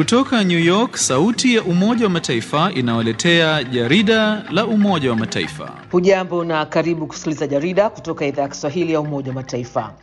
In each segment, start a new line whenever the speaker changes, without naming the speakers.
Kutoka New York, sauti ya Umoja wa Mataifa inawaletea jarida la Umoja wa Mataifa.
Hujambo na karibu kusikiliza jarida kutoka idhaa ya Kiswahili ya Umoja wa Mataifa.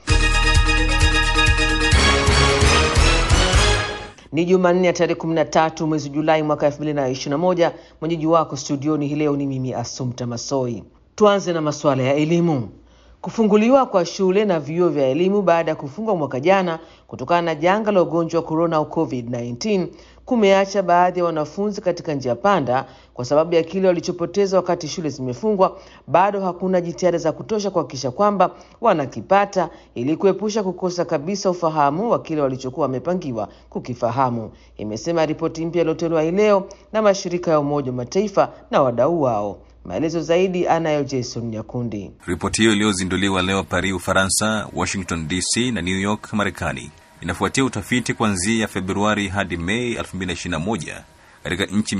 Ni Jumanne ya tarehe 13 mwezi Julai mwaka 2021. Mwenyeji wako studioni hii leo ni mimi Asumta Masoi. Tuanze na masuala ya elimu. Kufunguliwa kwa shule na vyuo vya elimu baada ya kufungwa mwaka jana kutokana na janga la ugonjwa wa korona au COVID-19 kumeacha baadhi ya wanafunzi katika njia panda kwa sababu ya kile walichopoteza wakati shule zimefungwa. Bado hakuna jitihada za kutosha kuhakikisha kwamba wanakipata ili kuepusha kukosa kabisa ufahamu wa kile walichokuwa wamepangiwa kukifahamu, imesema ripoti mpya iliyotolewa hii leo na mashirika ya Umoja wa Mataifa na wadau wao. Maelezo zaidi anayo Jason Nyakundi.
Ripoti hiyo iliyozinduliwa leo Paris, Ufaransa, Washington DC na New York, Marekani, inafuatia utafiti kuanzia Februari hadi Mei 2021 katika nchi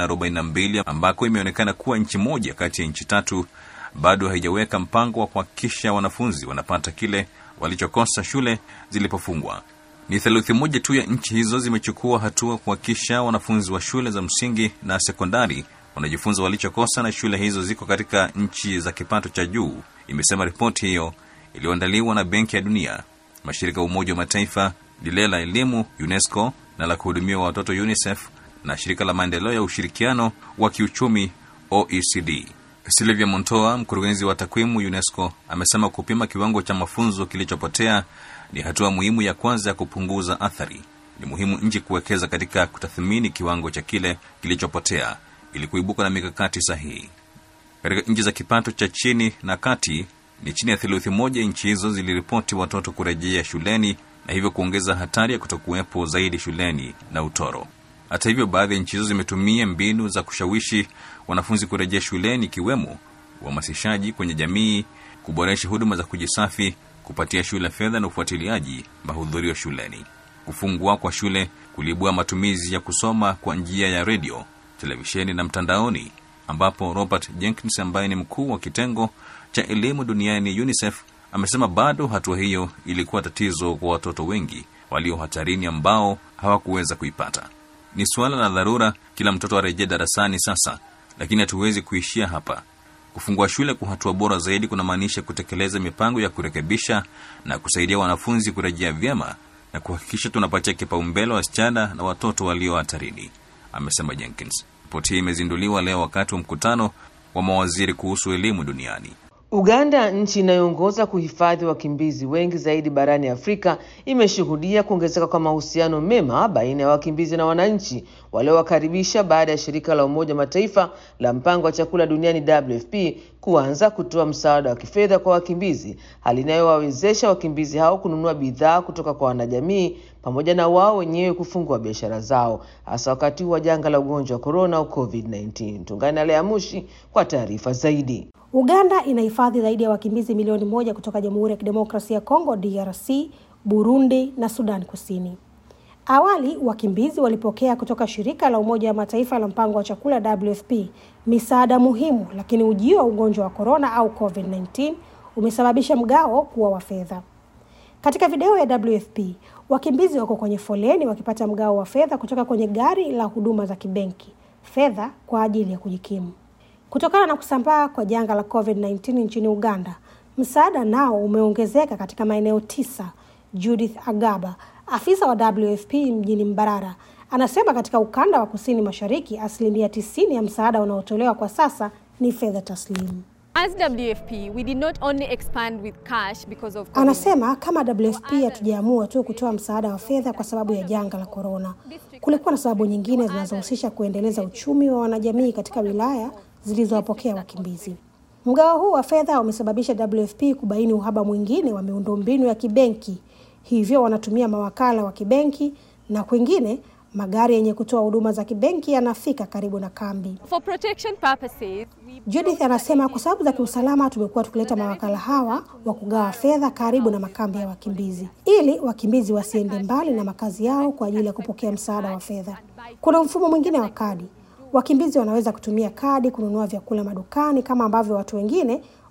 142 ambako imeonekana kuwa nchi moja kati ya nchi tatu bado haijaweka mpango wa kuhakikisha wanafunzi wanapata kile walichokosa shule zilipofungwa. Ni theluthi moja tu ya nchi hizo zimechukua hatua kuhakikisha wanafunzi wa shule za msingi na sekondari wanajifunza walichokosa na shule hizo ziko katika nchi za kipato cha juu, imesema ripoti hiyo iliyoandaliwa na Benki ya Dunia, mashirika ya Umoja wa Mataifa, lile la elimu UNESCO na la kuhudumia watoto UNICEF na shirika la maendeleo ya ushirikiano wa kiuchumi OECD. Silvia Montoa, mkurugenzi wa takwimu UNESCO, amesema kupima kiwango cha mafunzo kilichopotea ni hatua muhimu ya kwanza ya kupunguza athari. Ni muhimu nchi kuwekeza katika kutathmini kiwango cha kile kilichopotea ili kuibuka na mikakati sahihi. Katika nchi za kipato cha chini na kati, ni chini ya theluthi moja nchi hizo ziliripoti watoto kurejea shuleni na hivyo kuongeza hatari ya kutokuwepo zaidi shuleni na utoro. Hata hivyo, baadhi ya nchi hizo zimetumia mbinu za kushawishi wanafunzi kurejea shuleni, ikiwemo uhamasishaji kwenye jamii, kuboresha huduma za kujisafi, kupatia shule fedha na ufuatiliaji mahudhurio shuleni. Kufungwa kwa shule kuliibua matumizi ya kusoma kwa njia ya redio televisheni na mtandaoni, ambapo Robert Jenkins ambaye ni mkuu wa kitengo cha elimu duniani UNICEF amesema bado hatua hiyo ilikuwa tatizo kwa watoto wengi walio hatarini ambao hawakuweza kuipata. Ni suala la dharura, kila mtoto arejee darasani sasa, lakini hatuwezi kuishia hapa. Kufungua shule kwa hatua bora zaidi kunamaanisha kutekeleza mipango ya kurekebisha na kusaidia wanafunzi kurejea vyema na kuhakikisha tunapatia kipaumbele wasichana na watoto walio hatarini, amesema Jenkins. Ripoti hii imezinduliwa leo wakati wa mkutano wa mawaziri kuhusu elimu duniani.
Uganda, nchi inayoongoza kuhifadhi wakimbizi wengi zaidi barani Afrika, imeshuhudia kuongezeka kwa mahusiano mema baina ya wakimbizi na wananchi waliowakaribisha baada ya shirika la Umoja wa Mataifa la mpango wa chakula duniani WFP kuanza kutoa msaada wa kifedha kwa wakimbizi, hali inayowawezesha wakimbizi hao kununua bidhaa kutoka kwa wanajamii pamoja na wao wenyewe kufungua biashara zao, hasa wakati huu wa janga la ugonjwa wa korona au COVID-19. Tungane na Lea Mushi kwa taarifa zaidi.
Uganda inahifadhi zaidi ya wakimbizi milioni moja kutoka Jamhuri ya Kidemokrasia ya Kongo DRC, Burundi na Sudan Kusini. Awali wakimbizi walipokea kutoka shirika la Umoja wa Mataifa la mpango wa chakula WFP misaada muhimu, lakini ujio wa ugonjwa wa korona au COVID-19 umesababisha mgao kuwa wa fedha. Katika video ya WFP, wakimbizi wako kwenye foleni wakipata mgao wa fedha kutoka kwenye gari la huduma za kibenki, fedha kwa ajili ya kujikimu. Kutokana na kusambaa kwa janga la COVID-19 nchini Uganda, msaada nao umeongezeka katika maeneo tisa. Judith Agaba, afisa wa WFP mjini Mbarara, anasema katika ukanda wa kusini mashariki, asilimia tisini ya msaada unaotolewa kwa sasa ni fedha taslimu.
As WFP, we did not only expand with cash because of COVID.
Anasema kama WFP hatujaamua tu kutoa msaada wa fedha kwa sababu ya janga la korona. Kulikuwa na sababu nyingine zinazohusisha kuendeleza uchumi wa wanajamii katika wilaya zilizowapokea wakimbizi. Mgao huu wa fedha umesababisha WFP kubaini uhaba mwingine wa miundombinu ya kibenki, hivyo wanatumia mawakala wa kibenki na kwingine magari yenye kutoa huduma za kibenki yanafika karibu na kambi.
For protection purposes, we
Judith anasema kwa sababu za kiusalama tumekuwa tukileta mawakala hawa wa kugawa fedha karibu na makambi ya wakimbizi ili wakimbizi wasiende mbali na makazi yao kwa ajili ya kupokea msaada wa fedha. Kuna mfumo mwingine wa kadi. Wakimbizi wanaweza kutumia kadi kununua vyakula madukani kama ambavyo watu wengine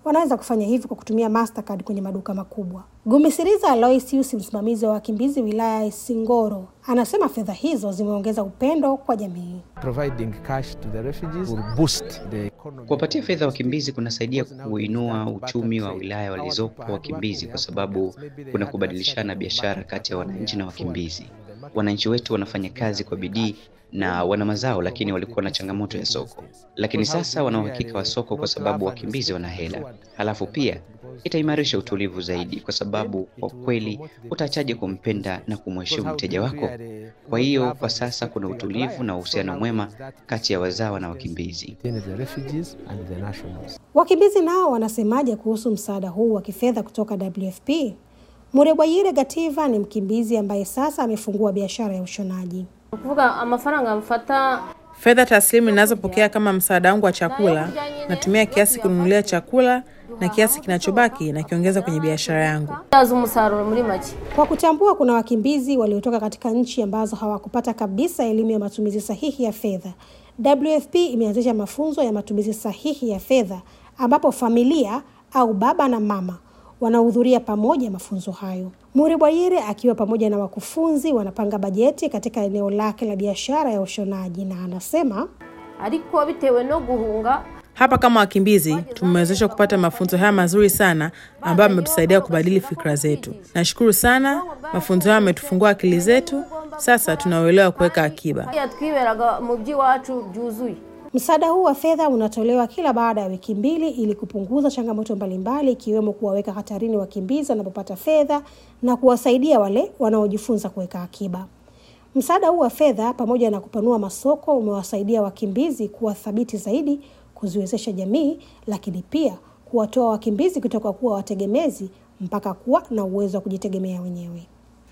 wanaweza kufanya hivi kwa kutumia Mastercard kwenye maduka makubwa. Gumisiriza Aloysius, msimamizi wa wakimbizi wilaya ya Isingoro, anasema fedha hizo zimeongeza upendo kwa jamii.
Providing cash to the refugees will boost the economy.
Kuwapatia fedha wakimbizi kunasaidia kuinua uchumi wa wilaya walizopo wakimbizi, kwa sababu kuna kubadilishana biashara kati ya wananchi na wakimbizi. Wananchi wetu wanafanya kazi kwa bidii na wana mazao, lakini walikuwa na changamoto ya soko, lakini sasa wana uhakika wa soko kwa sababu wakimbizi wana hela. Halafu pia itaimarisha utulivu zaidi, kwa sababu kwa kweli utaachaje kumpenda na kumheshimu mteja wako? Kwa hiyo kwa sasa kuna utulivu na uhusiano mwema kati ya wazawa na wakimbizi.
Between the refugees and the nationals.
Wakimbizi nao wanasemaje kuhusu msaada huu wa kifedha kutoka WFP? Murebwayire Gativa ni mkimbizi ambaye sasa amefungua biashara ya ushonaji.
kuvuga amafaranga mfata
Fedha taslimu ninazopokea kama msaada wangu wa chakula, natumia kiasi kununulia chakula na kiasi kinachobaki nakiongeza kwenye biashara yangu.
byaza umusaruro muri make
Kwa kutambua kuna wakimbizi waliotoka katika nchi ambazo hawakupata kabisa elimu ya matumizi sahihi ya fedha, WFP imeanzisha mafunzo ya matumizi sahihi ya fedha ambapo familia au baba na mama wanahudhuria pamoja mafunzo hayo. Muri Bwayire akiwa pamoja na wakufunzi wanapanga bajeti katika eneo lake la biashara ya ushonaji, na anasema
ariko bitewe no guhunga
Hapa kama wakimbizi tumewezeshwa kupata mafunzo haya mazuri sana ambayo yametusaidia kubadili fikra zetu. Nashukuru sana, mafunzo haya yametufungua akili zetu. Sasa tunauelewa kuweka akiba.
yatwiberaga mu by'iwacu byuzuye
Msaada huu wa fedha unatolewa kila baada ya wiki mbili ili kupunguza changamoto mbalimbali ikiwemo kuwaweka hatarini wakimbizi wanapopata fedha na kuwasaidia wale wanaojifunza kuweka akiba. Msaada huu wa fedha pamoja na kupanua masoko umewasaidia wakimbizi kuwa thabiti zaidi, kuziwezesha jamii, lakini pia kuwatoa wakimbizi kutoka kuwa wategemezi mpaka kuwa na uwezo wa kujitegemea wenyewe.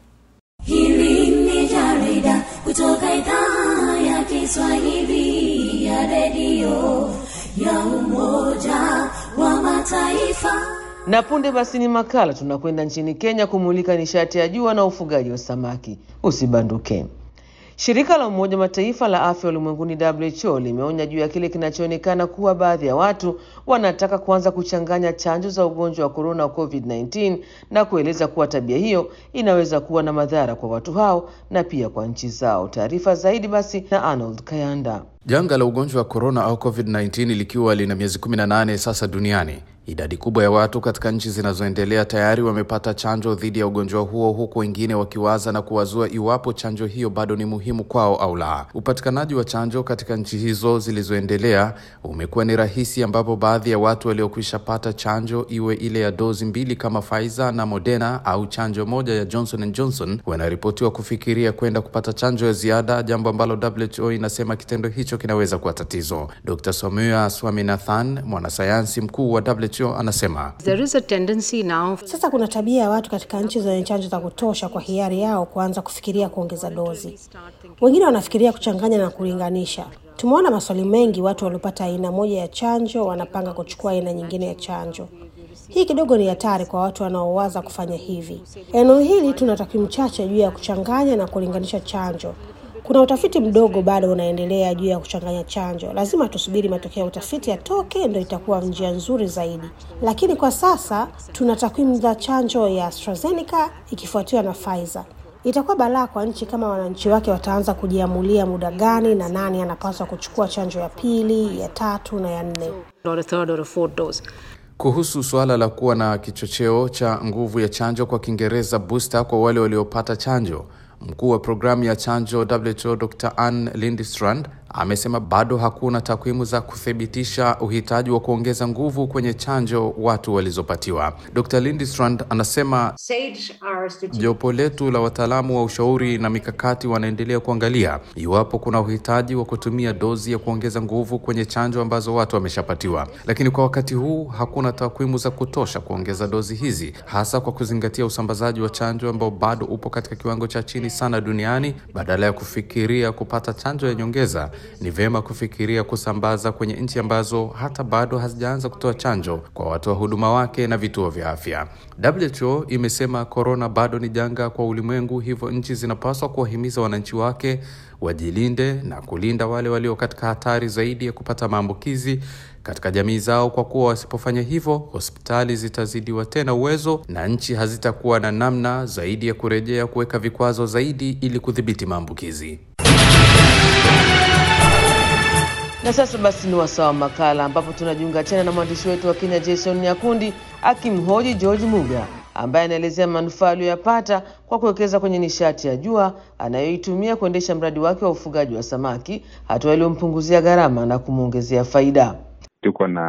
Hili ni jarida kutoka idhaa ya Kiswahili ya redio ya Umoja wa Mataifa.
Na punde basi ni makala, tunakwenda nchini Kenya kumulika nishati ya jua na ufugaji wa samaki. Usibanduke. Shirika la Umoja wa Mataifa la afya ulimwenguni WHO limeonya juu ya kile kinachoonekana kuwa baadhi ya watu wanataka kuanza kuchanganya chanjo za ugonjwa wa korona wa COVID-19 na kueleza kuwa tabia hiyo inaweza kuwa na madhara kwa watu hao na pia kwa nchi zao. Taarifa zaidi basi na Arnold Kayanda.
Janga la ugonjwa wa korona au COVID-19 likiwa lina miezi 18 sasa duniani, idadi kubwa ya watu katika nchi zinazoendelea tayari wamepata chanjo dhidi ya ugonjwa huo, huku wengine wakiwaza na kuwazua iwapo chanjo hiyo bado ni muhimu kwao au la. Upatikanaji wa chanjo katika nchi hizo zilizoendelea umekuwa ni rahisi, ambapo baadhi ya watu waliokwisha pata chanjo, iwe ile ya dozi mbili kama Pfizer na Moderna au chanjo moja ya Johnson and Johnson, wanaripotiwa kufikiria kwenda kupata chanjo ya ziada, jambo ambalo WHO inasema kitendo hicho kinaweza kuwa tatizo. Dr. Soumya Swaminathan, mwanasayansi mkuu wa WHO, anasema
There is a tendency now
Sasa kuna tabia ya watu katika nchi zenye chanjo za kutosha kwa hiari yao kuanza kufikiria kuongeza dozi. Wengine wanafikiria kuchanganya na kulinganisha. Tumeona maswali mengi, watu waliopata aina moja ya chanjo wanapanga kuchukua aina nyingine ya chanjo. Hii kidogo ni hatari kwa watu wanaowaza kufanya hivi. Eneo hili tuna takwimu chache juu ya kuchanganya na kulinganisha chanjo. Kuna utafiti mdogo bado unaendelea juu ya kuchanganya chanjo. Lazima tusubiri matokeo ya utafiti yatoke, ndio itakuwa njia nzuri zaidi. Lakini kwa sasa tuna takwimu za chanjo ya AstraZeneca ikifuatiwa na Pfizer. Itakuwa balaa kwa nchi kama wananchi wake wataanza kujiamulia muda gani na nani anapaswa kuchukua chanjo ya pili, ya tatu na ya nne.
or a third or a fourth dose.
kuhusu suala la kuwa na kichocheo cha nguvu ya chanjo, kwa Kiingereza booster, kwa wale waliopata chanjo. Mkuu wa programu ya chanjo WHO Dr. Ann Lindstrand amesema bado hakuna takwimu za kuthibitisha uhitaji wa kuongeza nguvu kwenye chanjo watu walizopatiwa. Dr. Lindstrand anasema jopo letu la wataalamu wa ushauri na mikakati wanaendelea kuangalia iwapo kuna uhitaji wa kutumia dozi ya kuongeza nguvu kwenye chanjo ambazo watu wameshapatiwa, lakini kwa wakati huu hakuna takwimu za kutosha kuongeza dozi hizi, hasa kwa kuzingatia usambazaji wa chanjo ambao bado upo katika kiwango cha chini sana duniani. Badala ya kufikiria kupata chanjo ya nyongeza, ni vyema kufikiria kusambaza kwenye nchi ambazo hata bado hazijaanza kutoa chanjo kwa watoa huduma wake na vituo vya afya. WHO imesema korona bado ni janga kwa ulimwengu, hivyo nchi zinapaswa kuwahimiza wananchi wake wajilinde na kulinda wale walio katika hatari zaidi ya kupata maambukizi katika jamii zao, kwa kuwa wasipofanya hivyo, hospitali zitazidiwa tena uwezo na nchi hazitakuwa na namna zaidi ya kurejea kuweka vikwazo zaidi ili kudhibiti maambukizi.
Na sasa basi ni wasaa wa makala ambapo tunajiunga tena na mwandishi wetu wa Kenya Jason Nyakundi akimhoji George Muga ambaye anaelezea manufaa aliyoyapata kwa kuwekeza kwenye nishati ya jua anayoitumia kuendesha mradi wake wa ufugaji wa samaki, hatua iliyompunguzia gharama na kumwongezea faida.
Tuko na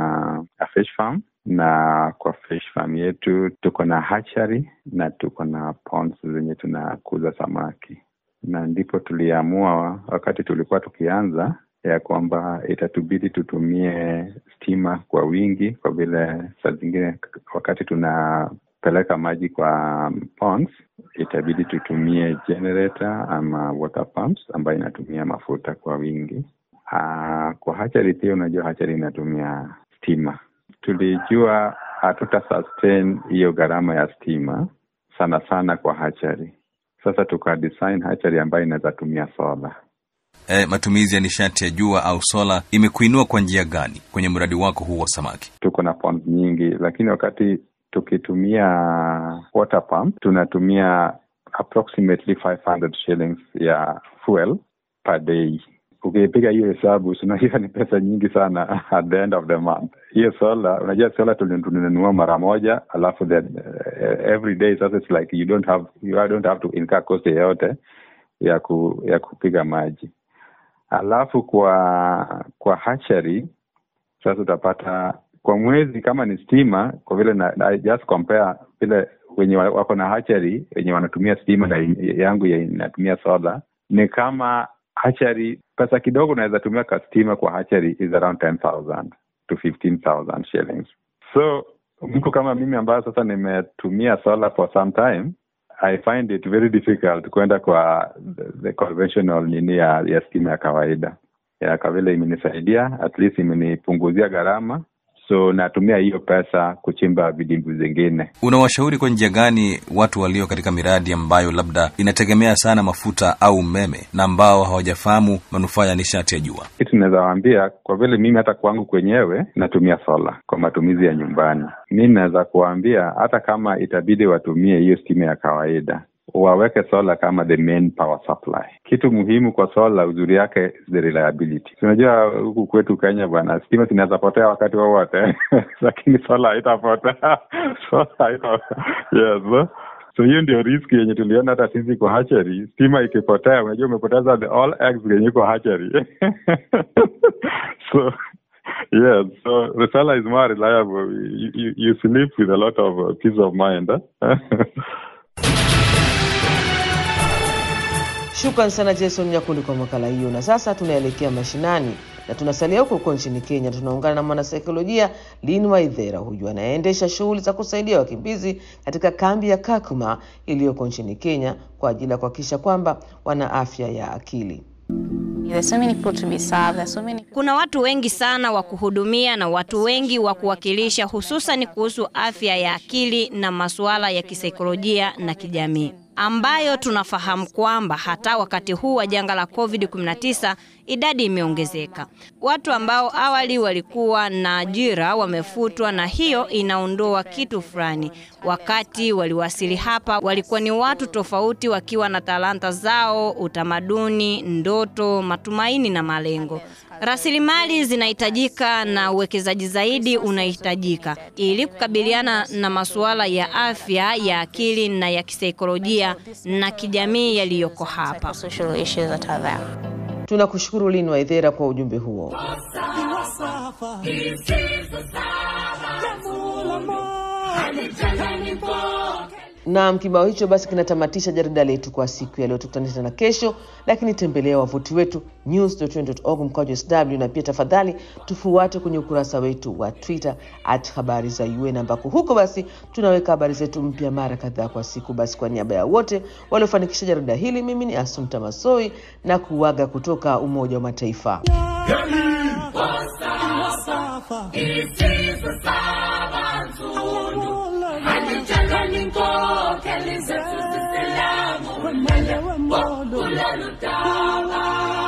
a fish farm na kwa fish farm yetu tuko na hatchery na tuko na ponds zenye tunakuza samaki, na ndipo tuliamua wakati tulikuwa tukianza ya kwamba itatubidi tutumie stima kwa wingi, kwa vile saa zingine wakati tunapeleka maji kwa ponds itabidi tutumie generator ama water pumps ambayo inatumia mafuta kwa wingi. Aa, kwa hachari pia, unajua hachari inatumia stima. Tulijua hatuta sustain hiyo gharama ya stima sana sana kwa hachari. Sasa tuka design hachari ambayo inaweza tumia sola.
E, matumizi ya nishati ya jua au sola imekuinua kwa njia gani kwenye mradi wako huu wa samaki?
Tuko na ponds nyingi, lakini wakati tukitumia water pump tunatumia approximately 500 shillings ya fuel per day. Ukipiga hiyo hesabu unajua ni pesa nyingi sana at the end of the month. Hiyo sola, unajua sola tulinunua mara moja, alafu then uh, every day sasa it's like you don't have you don't have to incur cost yoyote ya ku, ya kupiga maji. Alafu kwa kwa hatchery sasa utapata kwa mwezi kama ni stima, kwa vile na, na just compare vile wenye wako na hatchery wenye wanatumia stima na yangu ya inatumia solar, ni kama hatchery pesa kidogo unaweza tumia ka stima kwa hatchery is around 10,000 to 15,000 shillings. So mtu kama mimi ambayo sasa nimetumia solar for some time I find it very difficult kwenda kwa the, the conventional nini ya, ya stima ya kawaida ya kwa vile imenisaidia at least imenipunguzia gharama so natumia hiyo pesa kuchimba vidimbwi zingine.
Unawashauri kwa njia gani watu walio katika miradi ambayo labda inategemea sana mafuta au umeme na ambao hawajafahamu manufaa ya nishati ya jua?
Kitu naweza waambia, kwa vile mimi hata kwangu kwenyewe natumia sola kwa matumizi ya nyumbani, mi naweza kuwaambia hata kama itabidi watumie hiyo stima ya kawaida waweke sola kama the main power supply. Kitu muhimu kwa sola, uzuri yake is the reliability. Unajua huku kwetu Kenya bwana, stima zinaweza potea wakati wowote lakini sola haitapotea sola haita yes so hiyo ndio riski yenye tuliona hata sisi kwa hatchery. Stima ikipotea, unajua umepoteza the all eggs yenye iko hatchery so yes so the solar is more reliable you, you, you sleep with a lot of uh, peace of mind eh?
Shukran sana Jason Nyakundi kwa makala hiyo. Na sasa tunaelekea mashinani na tunasalia huko huko nchini Kenya. Tunaungana na mwanasaikolojia Lin Waithera, huyu anayeendesha shughuli za kusaidia wakimbizi katika kambi ya Kakuma iliyoko nchini Kenya kwa ajili ya kuhakikisha kwamba wana afya ya akili.
Kuna watu wengi sana wa kuhudumia na watu wengi wa kuwakilisha, hususan kuhusu afya ya akili na masuala ya kisaikolojia na kijamii ambayo tunafahamu kwamba hata wakati huu wa janga la COVID-19 idadi imeongezeka. Watu ambao awali walikuwa na ajira wamefutwa, na hiyo inaondoa kitu fulani. Wakati waliwasili hapa, walikuwa ni watu tofauti, wakiwa na talanta zao, utamaduni, ndoto, matumaini na malengo. Rasilimali zinahitajika na uwekezaji zaidi unahitajika ili kukabiliana na masuala ya afya ya akili na ya kisaikolojia na kijamii yaliyoko hapa.
Tunakushukuru Lin Waithera kwa ujumbe huo. Naam, kibao hicho basi kinatamatisha jarida letu kwa siku ya leo. Tukutane tena kesho, lakini tembelea wavuti wetu news.org mkwaju sw, na pia tafadhali tufuate kwenye ukurasa wetu wa Twitter at habari za UN, ambako huko basi tunaweka habari zetu mpya mara kadhaa kwa siku. Basi kwa niaba ya wote waliofanikisha jarida hili, mimi ni Asumta Masoi na kuaga kutoka Umoja wa Mataifa.
Kelly zetu zisilamu, wemele wemodo, kulelutawa.